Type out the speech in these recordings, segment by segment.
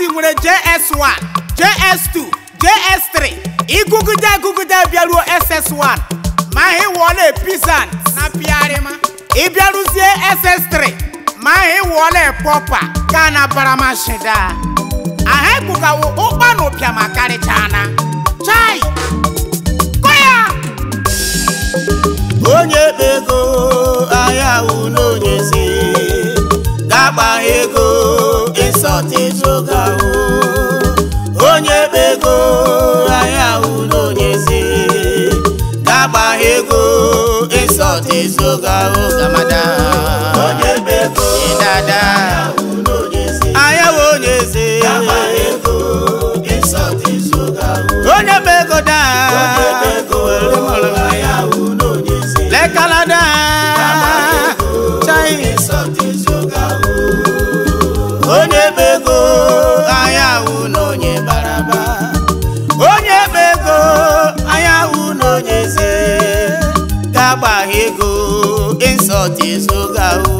faculty nwere js1 js2 js3 ịgụgide agụgide bịaruo ss1 ma ha ịwụọla pizan na pịarịma ịbịaruzie ss3 ma ha ịwụọla pọpa ga na baramashida aha ekpugawo ụkpa na ụpịa ma karịchana chai kọya onye kpe ego ahịa wụ n'onye si gagba ego ịsọta ezoga ahụ onye kpe ego ahịa wụ n'onye si gagba ego ịsọta ezoga ahụ gamada onye kpe ego dada ahịa wụ onye si gagba ego ịsọta ezoga ahụ onye kpe ego daa onye kpe ego ahịa wụ n'onye si lekalada chai onye kpe ego ahịa wụ n'onye baraba onye kpe ego ahịa wụ n'onye ze ga-agbagha ego ịnsọt ezoga ahụ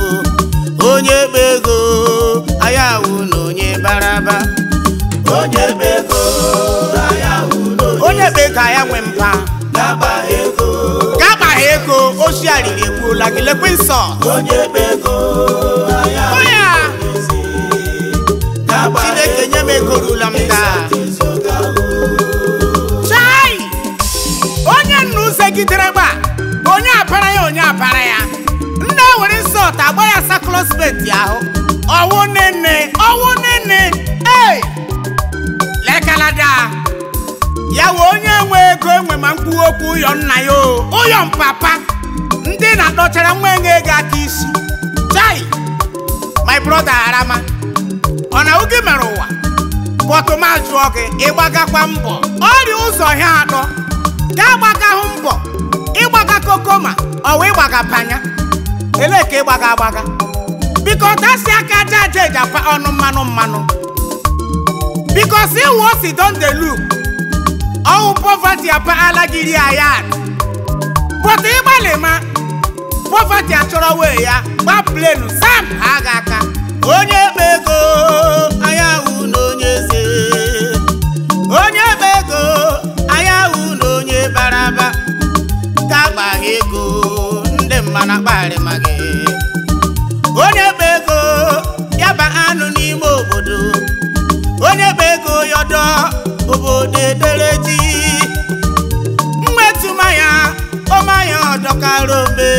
onye kpe ego ahịa wụ n'onye baraba onye kpe ego ahịa wụ onye kpe ka ya nwee mpa ga-agbagha ego ga-akpagha ego oshi arịrị egbuola gị lekwe nsọ onye kpe ego ahịa wụ Kọya! ga-agbagha chineke nye m ego rula m taa ezoga ahụ chai onye nna uzegidere gba bụ onye apara ya onye apara ya nne were nsọt agba ya saklosbeti ahụ ọwụ nene ọwụ nene ei lekalada ya wee onye nwe ego enwe ma mkpụrụ okwu ụyọ nna ya o ụyọ mpapa ndị na-adọchara nwa enye ego aka isi chai my brother arama ọ na oge mere ụwa bọtụma jụọ gị ịgbagakwa mbọ ọrịa ụzọ ha atọ ga-agbagahụ mbọ ịgbaga kokoma ọwa ịgbaga panya elee ka ịgbaga agbaga biko tasi aka aja aja eji apa ọnụ mmanụ mmanụ bikos iwu osi don de look ọwụ poverty apaala gị ri ayad but ịgbalị ma poverty achọrọ wee ya gba plenu sam ha ga aka onye kpe ego anya wụ n'onye eze onye kpe ego anya wụ n'onye baraba ga-agbagha ego ndị mmanụ akparị ma gị onye kpe ego ya ba anụ n'ime obodo onye kpe ego yọdọ obodo edere ji mmetụmanya ọmanya ọdọkara ome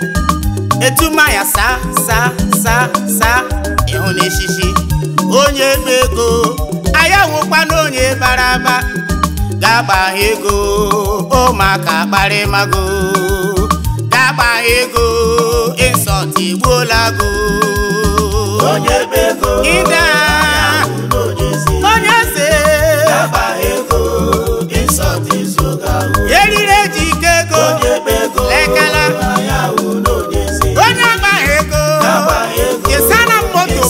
etumaya sa sa sa sa ịhụ n'eshishi onye kpe ego ayawụkwa n'onye bara aba ga-agbagha ego ụmụaka kparịmago ga-agbagha ego ịsọt igbuola go onye kpe ego ịda onye eze eriri eji ike ego lekala onye agbaghị ego kesana m moto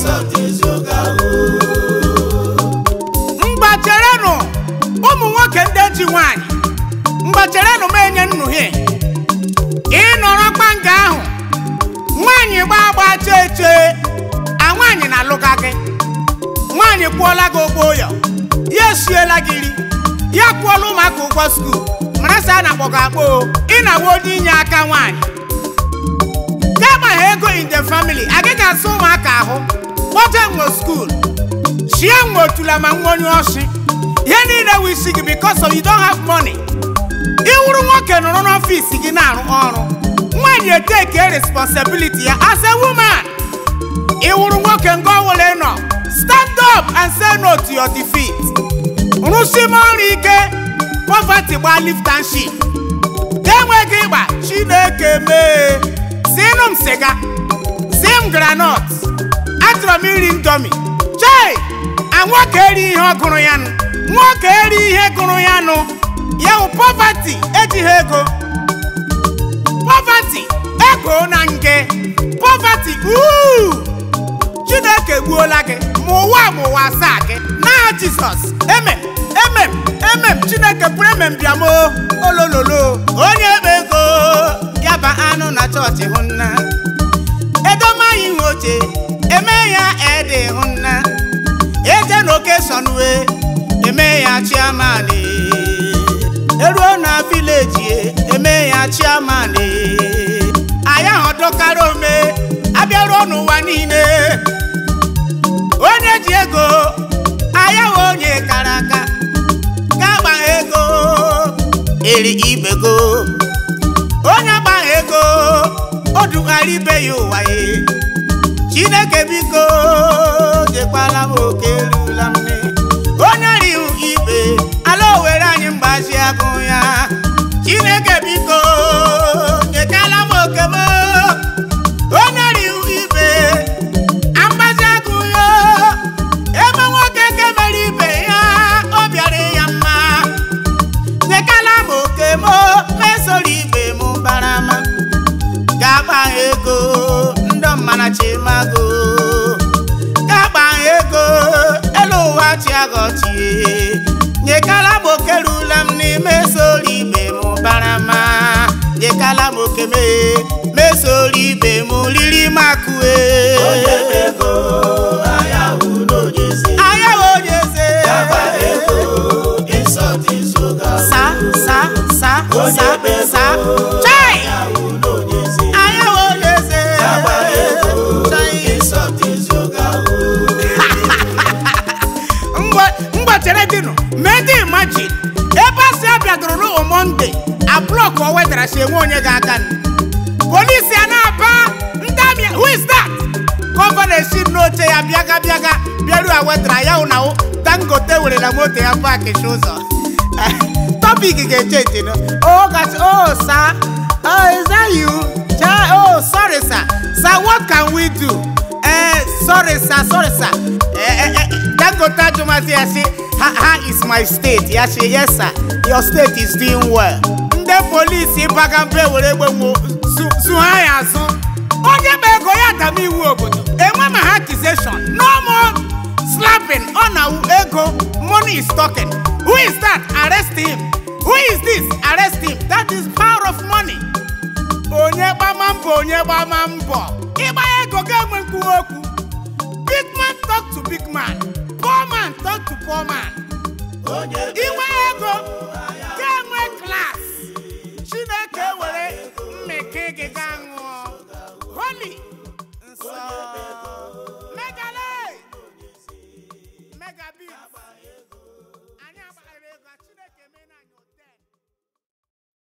m mgbacherenụ ụmụ nwoke ndị ji nwanyị mgbacherenụ m enye nnuhie ịnọrọ kpanga ahụ nwaanyị gbaa agba chee chee a nwaanyị na-alụga gị nwaanyị kwụọla gị ụgwọ ụyọ ya esiela gị nri ya kwụọla ụmụaka ụgwọ skuul mara sị a na-akpọ gị akpọ o ị na-awa onye inye aka nwaanyị ga-agbagha ego in the family agaghị asa ụmụaka ahụ kpọje nwe skuul shie nwe otula ma nwa onye ọchị ihe niile wụ isi gị because of you don't have money ịwụrụ nwoke nọrọ n'ọfịs gị na-arụ ọrụ nwaanyị eteke responsibility ya as a woman ịwụrụ nwoke nga ọwụla nọ stand up and say no to your defeat rụsime ọrụ ike poverty gba lift and shift ga-enweghị ịgba chineke mee sinụ m siga si m granọt achọrọ m iri ndomi chei a nwoke eri ihe ọ gụrụ ya nụ nwoke eri ihe gụrụ ya nụ ya wụ poverty ejighị ego poverty ego na nge poverty uu chineke gbuola gị ma ụwa ma ụwa asaa gị n'aha jizọs emem emem emem chineke pụrụ emem bịa mo olololo onye kpe ego ya ba anụ na chọọchị hụ nna edomaghị ihe oche eme ya ede hụ nna eje na chairman anyị ahụ dọkara ome abịaruo n'ụwa niile onye ji ego anyị ahụ onye kara aka ga-agba ego eri ibego onye agbaghị ego o dughara ibe ya ụwa ya chineke biko jekwala m oke erula m nne onye rihu ibe ala owere anyị mgbazi agụ ya chineke biko nyekala m oke m onye rihu ibe amgbazi agụ ya ebe nwoke kemere ibe ya ọ bịara ya mma nyekala m oke m mesoro ibe m barama ga-agba ego ndị mmana chimago ga-agba ego elu ụwa chiagọchie nyekala m oke rula m n'ime soro ibe m barama nyekala m oke me mesoro ibe m riri makue ayawo onye eze sa sa sa sa sa chai ayawo onye eze Chai. mgbachere dịnụ medi imagine ebe a si abịadoro n'ụwa monde ablọk o wetara si enwe onye ga-aga nụ. polisi a na-aba ndị amị who is that gọvanọ esi n'oche ya bịaga bịaga bịaru a wetara ya hụ na hụ dangote werela moto ya pakichi ụzọ topic ga-eche ntị nụ oh gosh oh sir oh is that you Cha- oh sorry sir sir what can we do eh sorry sir sorry sir eh, eh, eh, dangote ajụmazi ya sị ha ha is my state ya sị yes sir your state is doing well ndị polisi baga mbe were egbe nwo zu ha ya azụ onye ma ego ya dama iwu obodo enwe ma ha accusation no more slapping ọ na ego money is talking who is that arrest him who is this arrest him that is power of money onye gbama mbọ onye gbama mbọ ịgba ego ga-enwe nkwuwa okwu big man talk to big man poor man talk to poor man onye inwe ego